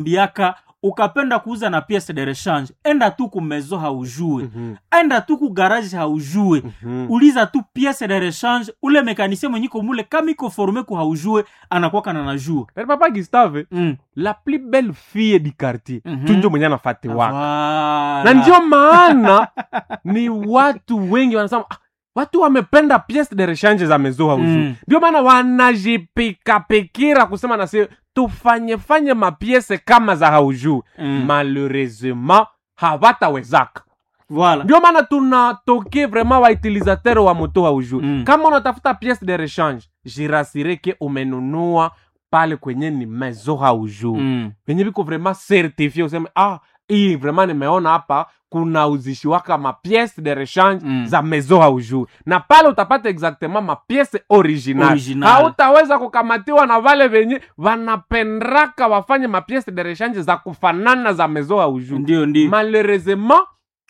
biaka ukapenda kuuza na piece de rechange enda tu kumezo haujue Mhm. enda tu ku garage haujue Mhm. uliza tu piece de rechange ule mekanisien mwenyiko mule kama iko forme ku haujue anakwaka na najua Yaani papa gustave mm. la plus belle fille du quartier Mhm. tu njo mwenye anafati waka Voilà. na ndio maana ni watu wengi wanasema ah, watu wamependa piece de rechange za mezo hauju Mm. ndio maana wanajipikapikira kusema nasi tufanyefanye mapiese kama za hauju Mm. malheureusement hawatawezaka Voilà. ndio maana tunatoke vraiment wautilisateur wa moto hauju Mm. kama unatafuta piece de rechange jirasireke umenunua pale kwenye ni mezo hauju Mm. venye viko vraiment certifie useme ah hii vraiment nimeona hapa kuna uzishiwaka mapiece de rechange Mm. za mezo haujui na pale utapata exactement mapiece original Original. hautaweza kukamatiwa na vale venye vanapendraka wafanye mapiece de rechange za kufanana za mezo haujui ndio ndio malheureusement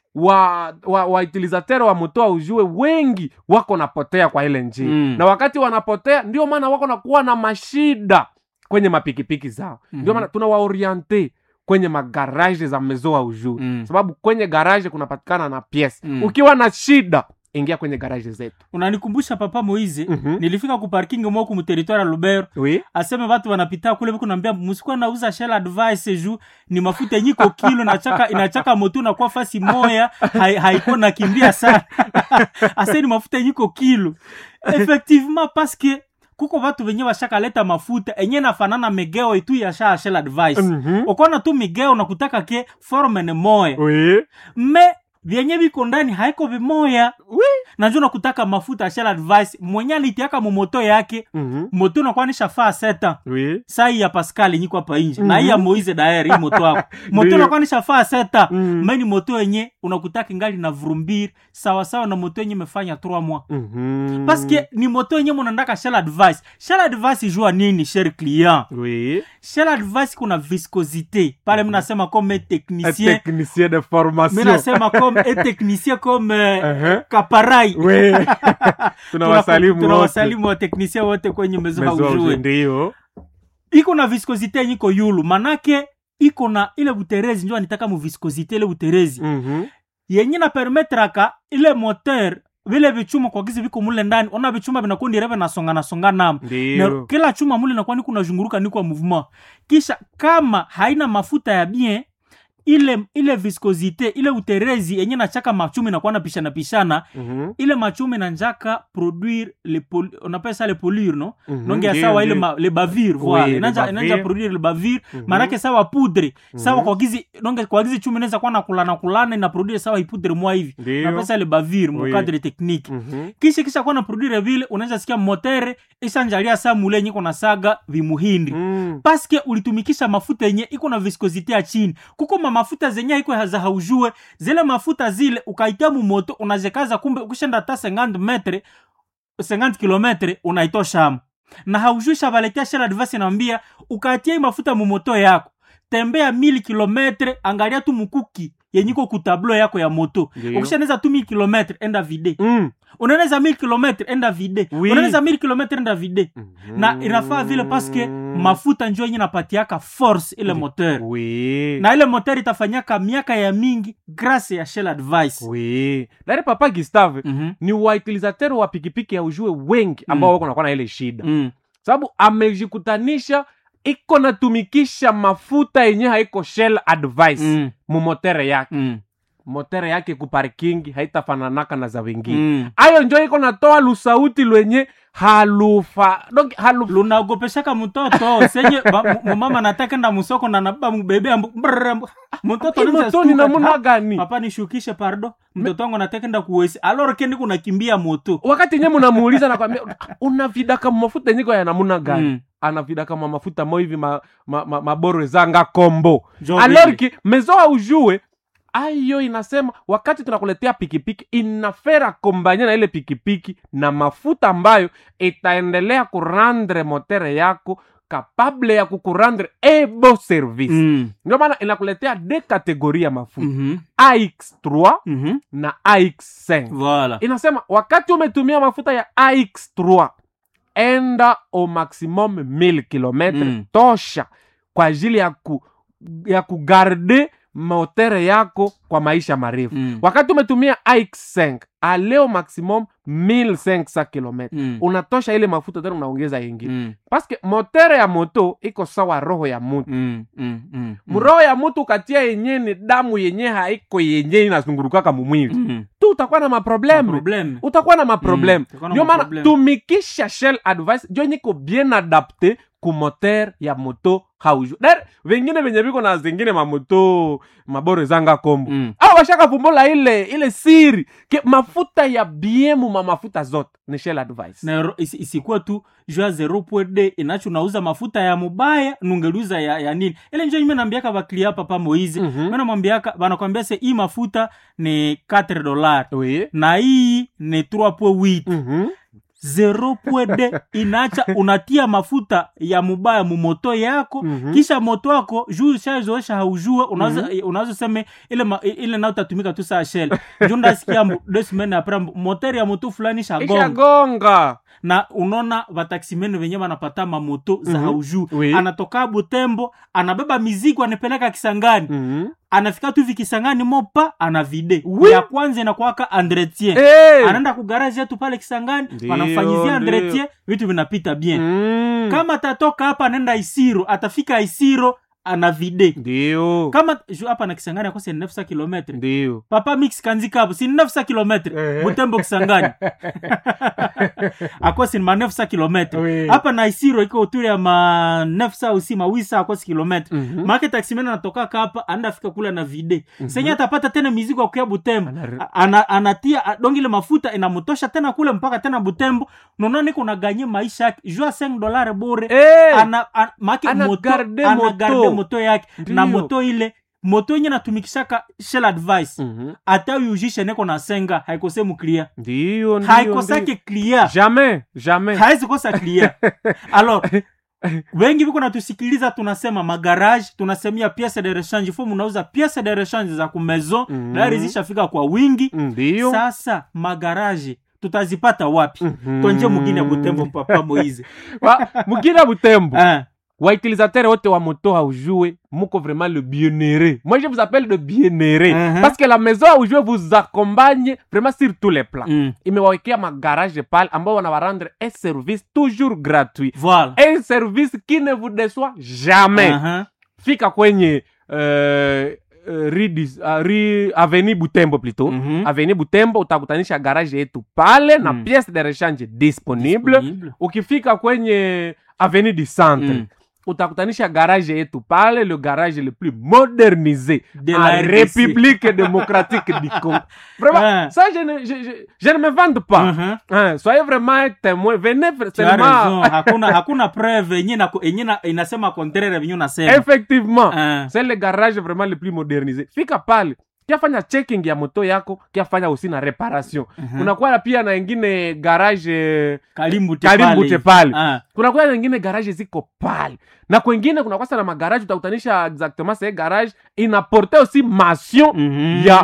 wa wa, wa utilisateur wa moto ujue wengi wako napotea kwa ile njia Mm. na wakati wanapotea ndio maana wako nakuwa na mashida kwenye mapikipiki zao Mhm. ndio maana tunawaoriente kwenye magaraje za mezo wa ujue Mm. sababu kwenye garaje kunapatikana na piesi Mm. ukiwa na shida ingia kwenye garaje zetu unanikumbusha papa moize Mhm. nilifika ku parking moku muteritware ya lubero oui. aseme watu wanapita kule viku naambia musikuwa nauza shell advice ju ni mafuta yenyiko kilo inachaka inachaka motu nakuwa fasi moya hai- haiko nakimbia sana ase ni mafuta yenyiko kilo effectivement paske kuko watu venye washakaleta mafuta enye nafanana megeo itu ya sha shell advice Mhm. ukona tu migeo nakutaka ke forme ni moya Oui. me vyenye viko ndani haiko vimoya Oui. najua nakutaka mafuta ya shell advice mwenye alitiaka mumoto yake Mhm. moto nakuwa nishafaa seta Oui. sai ya pascal nyiko hapa inje Mhm. na hii ya moise daer hii moto wako moto Ndio. nakuwa nishafaa seta Mm. meni moto yenye unakutaka ngali na vurumbiri sawasawa na moto yenye imefanya 3 mois Mhm. paske ni moto yenye munandaka shell advice shell advice jua nini cher client Oui. shell advice kuna viscosité pale mnasema comme Un technicien technicien de formation minasema comme et technicien comme euh, Uh-huh. kaparai Oui. tunawasalimu wote. tunawasalimu wateknisia wote kwenye mezo Mezo haujue haujue, ndio iko na viscosité yenye iko yulu manake iko na ile buterezi njo anitaka mu viscosité ile buterezi Mhm. yenye na permetraka ile moteur vile vichuma kwa gizi viko mule ndani ona vichuma vinakuwa ndireve nasonga nasonga namo na ndio kila chuma mule nakuwa ni kunazhunguruka ni kwa mouvement kisha kama haina mafuta ya bien ile ile viscosité ile uterezi yenye nachaka machumi inakuwa napishana pishana Mhm. ile machumi nanjaka produire le pol, on appelle ça le polure no Mhm. nonge ya Ndio, sawa ile ndio. ma, le bavir Oui, voilà le inanja bavir. inanja produire le bavir Mhm. manake sawa poudre sawa Mhm. kwa gizi nonge kwa gizi chumi inaweza kuwa na kulana kulana ina produire sawa ipudre mwa hivi Ndio. napesa le bavir mu Oui. cadre technique Mhm. kisha kisha kuwa na produire vile unaweza sikia motere ishanjalia saa mule yenye iko na saga vimuhindi Mm. paske ulitumikisha mafuta yenye iko na viscosité ya chini kuko ma mafuta zenye iko za haujue zile mafuta zile ukaitia mumoto unazekaza kumbe ukishenda hata 50 metre 50 kilometre unaitoshamo na haujui shavaletea shela advasi naambia ukaitia hii mafuta mumoto yako tembea mili kilometre angalia tu mukuki yenye iko kutablo yako ya moto Ndio. ukishaneza tu mili kilometre enda vide Mm. unaeneza mili kilometre enda vide Oui. unaeneza mili kilometre enda vide na inafaa vile paske mafuta njo yenye napatiaka force ile moteur Oui. na ile moteur itafanyaka miaka ya mingi grâce ya shell advice Oui. Dari papa Gustave Mhm. ni wautilisateur wa pikipiki ya ujue wengi ambao Mm. wako nakuwa na ile shida Mm. sababu amejikutanisha iko natumikisha mafuta yenye haiko shell advice Mm. mumotere yake Mm. motere yake kuparkingi haitafananaka na za wengine Mm. ayo njo iko natoa lusauti lwenye halufa donc halu lunaogopeshaka mtoto senye ba- mu- mumama natakenda musoko na nababa mubebe ambu- brrr, ambu- mtoto anaweza motoni stuka, namuna ha, gani papa nishukishe pardo mtoto wangu natakenda kuwesi alor kendi kunakimbia moto wakati nye munamuuliza nakwambia unavidaka mafuta yenyiko ya namuna gani Mm. anavidaka ma mafuta mo hivi ma, ma, ma, maboro zanga kombo Jo alorki mezoa ujue ayo inasema wakati tunakuletea pikipiki inafera kombanya na ile pikipiki na mafuta ambayo itaendelea kurandre motere yako kapable ya kukurandre ebo service Mm. ndio maana inakuletea de kategori ya mafuta Mhm. ax3 Mhm. na ax5 Voilà. inasema wakati umetumia mafuta ya ax3 enda au maximum 1000 kilometre Mm. tosha kwa ajili ya ku ya kugarde motere yako kwa maisha marefu Mm. wakati umetumia ix5 aleo maximum 1500 km Mm. unatosha ile mafuta tena unaongeza yengine Mm. paske motere ya moto iko sawa roho ya mutu Mm. Mm. Mm. mroho ya mutu ukatia yenye ni damu yenye haiko yenye inazungurukaka mumwili Mm. tu utakuwa na maprobleme Problem. utakuwa na maprobleme Mm, utakuwa na ndio maana maprobleme. tumikisha shell advice jo niko bien adapte ku moteur ya moto hauju dar vengine venye viko na zingine mamoto mabore zanga kombo Mm. au washakavumbula ile ile siri ke mafuta ya biemu ma mafuta zote ni shell advice na ro- isi- isikuwa tu jua 0.d inacho unauza mafuta ya mubaya nungeluza ya, ya nini ile njo ime nambiaka baklia papa moize Mhm. mm namwambiaka banakwambia se hii mafuta ni 4 dolar oui na hii ni 3.8 Mhm. 0.d inacha unatia mafuta ya mubaya mumoto yako Mhm. kisha moto wako juu shazoesha haujue unaweza unaweza seme ile ma, ile nao tatumika tu saa shell juu ndasikia mbu- deux semaines après mbu- moteur ya moto fulani shagonga ishagonga na unaona vataksimene venye vanapata mamoto za Mhm. haujuu Oui. anatoka butembo anabeba mizigo anapeleka kisangani Mhm. anafika tu hivi kisangani mopa ana vide Oui. ya kwanza inakwaka entretien Eh. anaenda kugaraji yetu pale kisangani Ndio, wanamfanyizia ndio. entretien vitu vinapita bien Mm. kama atatoka hapa anaenda isiro atafika isiro ana vide ndio kama ju hapa na kisangani akose 900 kilometre ndio papa mix kanzika hapo si 900 kilometre Eh. butembo kisangani akosi ma 900 kilometre Oui. hapa na isiro iko uturi ya ma 900 usi mawisa akosi kilometre Mhm. make taximene anatokaka hapa anaenda fika kule na vide senye atapata tena mizigo akuya butembo Ana- A- ana, anatia a- dongi ile mafuta inamtosha tena kule mpaka tena butembo nona niko naganye maisha yake jua 5 dolare bure Eh. ana, ana, make Ana moto, garde ana moto. garde moto yake na Ndiyo. moto ile moto yenye natumikishaka shell advice Mhm. hata uyujishe neko na senga haikose muklia ndio ndio, haikosake klia ndio. jamais jamais hawezi kosa klia alors wengi viko natusikiliza tunasema magarage tunasemia piece de rechange fo munauza piece de rechange za kumezo Mhm. dari zishafika kwa wingi ndio sasa magaraje tutazipata wapi Mhm. tonje mugine butembo papa moize Wa- mugina butembo Ah, wautilisateur wote wa moto haujue muko vraiment le bienheureux moi je vous appelle le bienheureux Mhm. parce que la maison haujue vous accompagne vraiment sur tous les plans mm, imewawekea magarage pale ambao wanawarendre un service toujours gratuit voilà un service qui ne vous déçoit jamais Aha. fika kwenye euh, euh, rue dis- uh, rue avenue butembo plutôt Mhm. avenue butembo utakutanisha garage yetu pale na Mm. pièce de rechange disponible Disponible. ukifika kwenye avenue du centre Mm. utakutanisha garage yetu pale le garage le plus modernisé De en la RDC. république démocratique du congo vraiment Ouais. ça je ne, je, je, je ne me vante pas Mhm. Hein, soyez vraiment un témoin venez Tu as seulement raison. hakuna hakuna preuve yenye na- yenye na- inasema contraire venye unasema effectivement Ah. c'est le garage vraiment le plus modernisé fika pale kiafanya checking ya moto yako kiafanya aussi na reparation Mhm. kunakuwa pia na ingine garage eh, kalimbu Kalimbu te pale. Ah. kunakuwa na ingine garage ziko pale na kwengine kunakuwa sana magaraje utakutanisha exactement se garage inaporte aussi mation Mhm. ya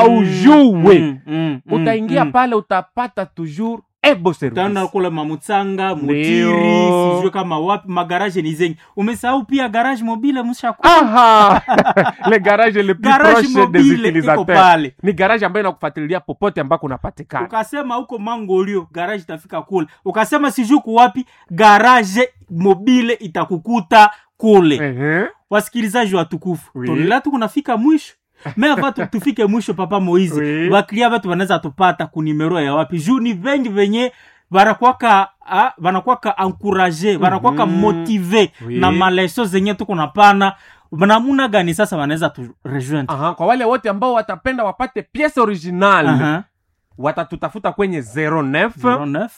haujue Mm, mm, mm, utaingia mm. pale utapata toujours ebo utaenda service kule mamutsanga mutiri Ndio. sijue kama wapi magaraje ni zengi umesahau pia garage mobile mshaku aha le garage le plus garage proche des mobile iko utilisateurs pale ni garage ambayo inakufuatilia popote ambako unapatikana ukasema huko mangolio garage itafika kule ukasema sijui kuwapi garage mobile itakukuta kule Ehe. wasikilizaji watukufu Oui. tonela tukunafika mwisho me ava tu- tufike mwisho papa moizi Oui. vaklia vatu vanaweza tupata kunimero ya wapi juu ni vengi venye vanakwaka ah, vanakwaka ankuraje vanakwaka Mhm. motive Oui. na maleso zenye tuko napana namuna gani sasa wanaweza tu rejoindre Aha, kwa wale wote ambao watapenda wapate piece original Aha. watatutafuta kwenye 09 09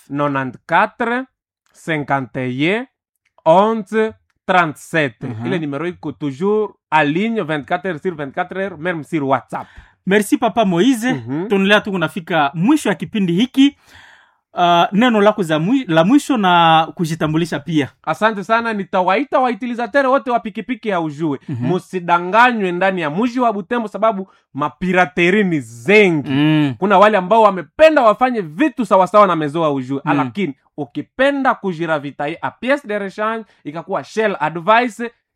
94 51 11 37 Mhm. ile numero iko toujours a ligne 24 heures sur 24 heures même sur whatsapp merci papa moise Mhm. tunaendelea tu kunafika mwisho ya kipindi hiki uh, neno lako za mwi, la mwisho na kujitambulisha pia asante sana nitawaita wautilizatere wote wa pikipiki haujue Mhm. musidanganywe ndani ya mji wa butembo sababu mapirateri ni zengi mm. kuna wale ambao wamependa wafanye vitu sawasawa na mezo haujue Mm. lakini ukipenda kujiravitaye a piece de rechange ikakuwa shell advice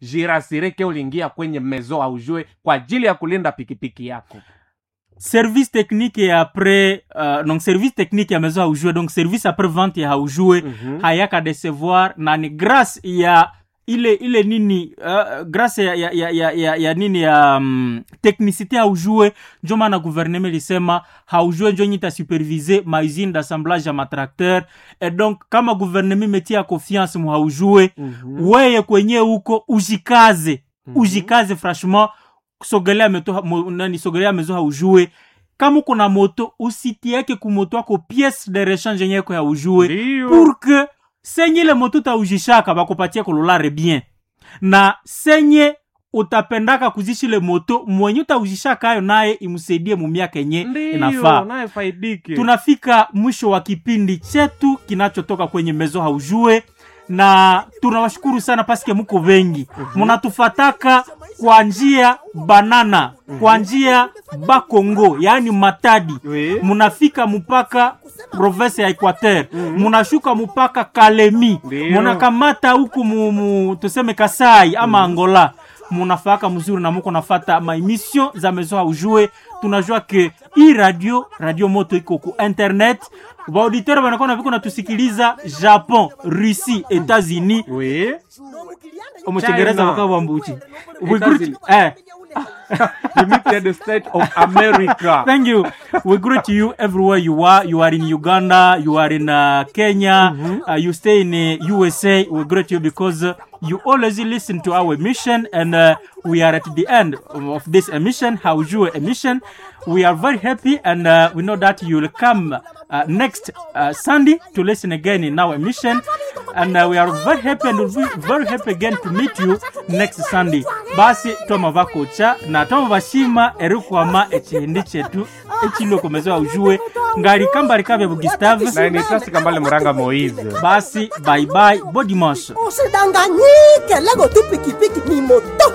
jirasire ke uliingia kwenye mezo haujue kwa ajili ya kulinda pikipiki yako service technique ya après uh, donc service technique ya maison haujue donc service après vente ya haujue Mhm. hayaka decevoir na ni grâce ya ile ile nini uh, grâce ya, ya, ya, ya, ya, ya nini ya um, technicité haujue njo maana gouvernement lisema haujue njo nyita supervise mausine d'assemblage ya matracteur et donc kama gouvernement metia confiance mu haujue Mhm. weye kwenye huko ujikaze Mhm. ujikaze franchement sogelea meto mo, nani sogelea mezo haujue kama uko na moto usitieke kumoto ako piece de rechange yenye yako ya ujue Ndio. pour que senye ile moto utaujishaka bakupatie kololare bien na senye utapendaka kuzishi ile moto mwenye utaujishaka ayo naye imsaidie mumiaka yenye Ndio, inafaa naye faidike tunafika mwisho wa kipindi chetu kinachotoka kwenye mezo haujue na tunawashukuru sana paske muko wengi munatufataka kwa njia banana kwa njia bakongo yaani matadi Oui. munafika mpaka province ya equateur munashuka mpaka kalemi Ndio. munakamata huku mu, mu, tuseme kasai ama angola munafaka mzuri na muko nafata maemission za maison haujue tunajua ke hii radio radio moto iko ku internet baauditeur banakuwa na viko natusikiliza japon russie etats-unis Oui. omuchengereza China. bakaba bambuchi We Etats-Unis. greet- eh, United States of America. thank you we greet you everywhere you are you are in uganda you are in uh, kenya uh, you stay in uh, usa we greet you because uh, you always listen to our emission and uh, we are at the end of this emission haujue emission we are very happy and uh, we know that you will come uh, next uh, sunday to listen again in our emission and uh, we are very happy and we'll be very happy again to meet you next sunday basi twama vakocha na twama vashima erikwama echihindi chetu echilokomeza ujue ngali kambali kavya bugustave na nitasika mbale muranga moise basi bye bye bo dimanche usidanganyike lego tu pikipiki ni moto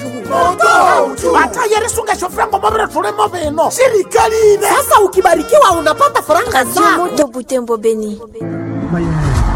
haujui batayerisunga shofrango mobile tulimo bino sirikali ine sasa ukibarikiwa unapata faranga zako Radio Moto Butembo Beni.